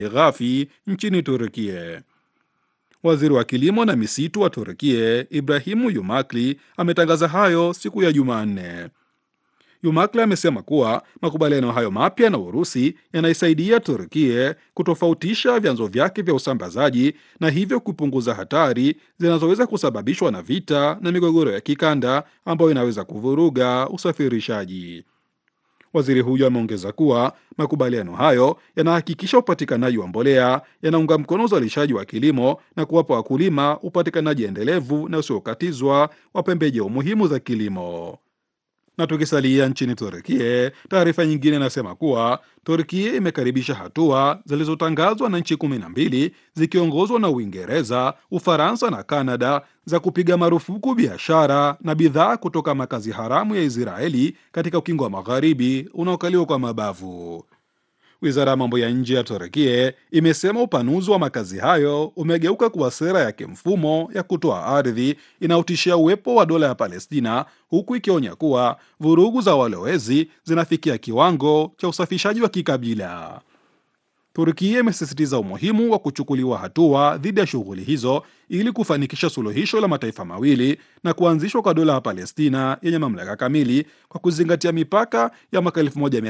ghafi nchini Turkie. Waziri wa kilimo na misitu wa Turkie Ibrahimu Yumakli ametangaza hayo siku ya Jumanne. Yumakli amesema kuwa makubaliano hayo mapya na Urusi yanaisaidia Turkie kutofautisha vyanzo vyake vya usambazaji na hivyo kupunguza hatari zinazoweza kusababishwa na vita na migogoro ya kikanda ambayo inaweza kuvuruga usafirishaji. Waziri huyo ameongeza kuwa makubaliano hayo yanahakikisha upatikanaji wa mbolea, yanaunga mkono uzalishaji wa kilimo na kuwapa wakulima upatikanaji endelevu na usiokatizwa wa pembejeo muhimu za kilimo. Na tukisalia nchini Turkie, taarifa nyingine inasema kuwa Turkie imekaribisha hatua zilizotangazwa na nchi kumi na mbili zikiongozwa na Uingereza, Ufaransa na Kanada za kupiga marufuku biashara na bidhaa kutoka makazi haramu ya Israeli katika ukingo wa magharibi unaokaliwa kwa mabavu. Wizara ya mambo ya nje ya Turkie imesema upanuzi wa makazi hayo umegeuka kuwa sera ya kimfumo ya kutoa ardhi inayotishia uwepo wa dola ya Palestina, huku ikionya kuwa vurugu za walowezi zinafikia kiwango cha usafishaji wa kikabila. Turkia imesisitiza umuhimu wa kuchukuliwa hatua dhidi ya shughuli hizo ili kufanikisha suluhisho la mataifa mawili na kuanzishwa kwa dola ya Palestina yenye mamlaka kamili kwa kuzingatia mipaka ya mwaka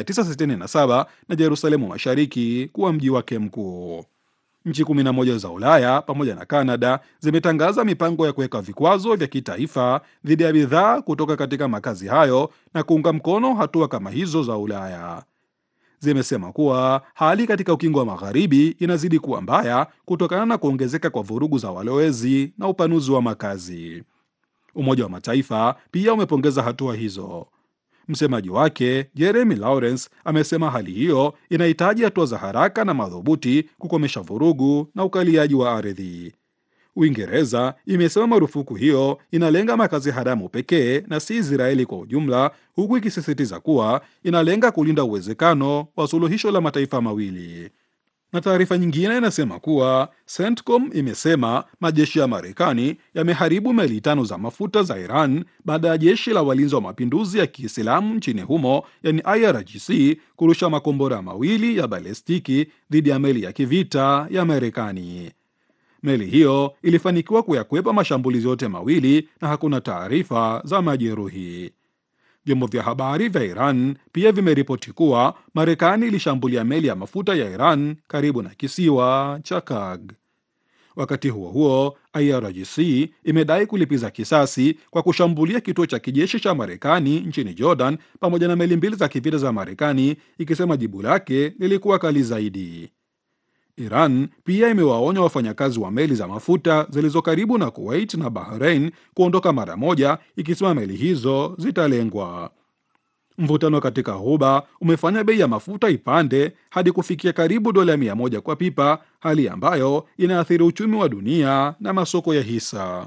1967 na Yerusalemu Mashariki kuwa mji wake mkuu. Nchi 11 za Ulaya pamoja na Kanada zimetangaza mipango ya kuweka vikwazo vya kitaifa dhidi ya bidhaa kutoka katika makazi hayo na kuunga mkono hatua kama hizo za Ulaya. Zimesema kuwa hali katika ukingo wa magharibi inazidi kuwa mbaya kutokana na kuongezeka kwa vurugu za walowezi na upanuzi wa makazi. Umoja wa Mataifa pia umepongeza hatua hizo. Msemaji wake Jeremy Lawrence amesema hali hiyo inahitaji hatua za haraka na madhubuti kukomesha vurugu na ukaliaji wa ardhi. Uingereza imesema marufuku hiyo inalenga makazi haramu pekee na si Israeli kwa ujumla, huku ikisisitiza kuwa inalenga kulinda uwezekano wa suluhisho la mataifa mawili. Na taarifa nyingine inasema kuwa CENTCOM imesema majeshi ya Marekani yameharibu meli tano za mafuta za Iran baada ya jeshi la walinzi wa mapinduzi ya Kiislamu nchini humo, yani IRGC, kurusha makombora mawili ya balestiki dhidi ya meli ya kivita ya Marekani. Meli hiyo ilifanikiwa kuyakwepa mashambulizi yote mawili na hakuna taarifa za majeruhi. Vyombo vya habari vya Iran pia vimeripoti kuwa Marekani ilishambulia meli ya mafuta ya Iran karibu na kisiwa cha Kag. Wakati huo huo, IRGC imedai kulipiza kisasi kwa kushambulia kituo cha kijeshi cha Marekani nchini Jordan pamoja na meli mbili za kivita za Marekani, ikisema jibu lake lilikuwa kali zaidi. Iran pia imewaonya wafanyakazi wa meli za mafuta zilizo karibu na Kuwait na Bahrain kuondoka mara moja, ikisema meli hizo zitalengwa. Mvutano katika Ghuba umefanya bei ya mafuta ipande hadi kufikia karibu dola mia moja kwa pipa, hali ambayo inaathiri uchumi wa dunia na masoko ya hisa.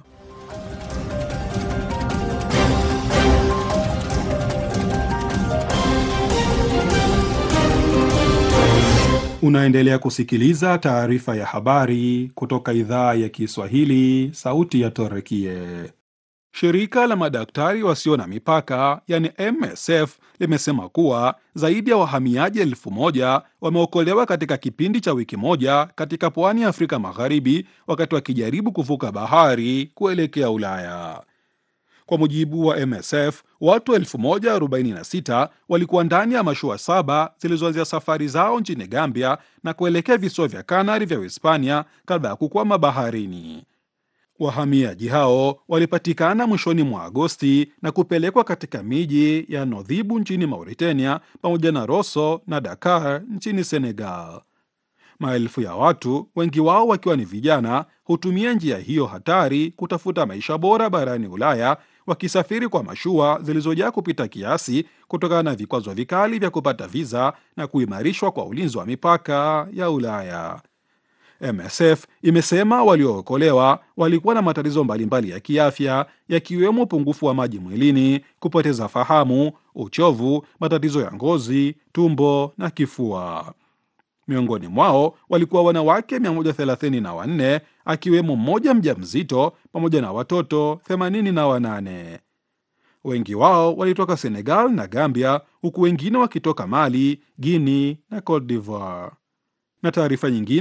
Unaendelea kusikiliza taarifa ya habari kutoka idhaa ya Kiswahili, sauti ya Torekie. Shirika la madaktari wasio na mipaka yani MSF limesema kuwa zaidi ya wahamiaji elfu moja wameokolewa katika kipindi cha wiki moja katika pwani ya Afrika Magharibi wakati wakijaribu kuvuka bahari kuelekea Ulaya. Kwa mujibu wa MSF, watu 1046 walikuwa ndani ya mashua saba zilizoanzia safari zao nchini Gambia na kuelekea visiwa vya Kanari vya Uhispania kabla ya kukwama baharini. Wahamiaji hao walipatikana mwishoni mwa Agosti na kupelekwa katika miji ya Nodhibu nchini Mauritania pamoja na Rosso na Dakar nchini Senegal. Maelfu ya watu, wengi wao wakiwa ni vijana, hutumia njia hiyo hatari kutafuta maisha bora barani Ulaya, wakisafiri kwa mashua zilizojaa kupita kiasi kutokana na vikwazo vikali vya kupata viza na kuimarishwa kwa ulinzi wa mipaka ya Ulaya. MSF imesema waliookolewa walikuwa na matatizo mbalimbali ya kiafya yakiwemo upungufu wa maji mwilini, kupoteza fahamu, uchovu, matatizo ya ngozi, tumbo na kifua. Miongoni mwao walikuwa wanawake 134 akiwemo mmoja mjamzito pamoja na watoto 88. Wengi wao walitoka Senegal na Gambia, huku wengine wakitoka Mali, Guinea na Cote d'Ivoire. Na taarifa nyingine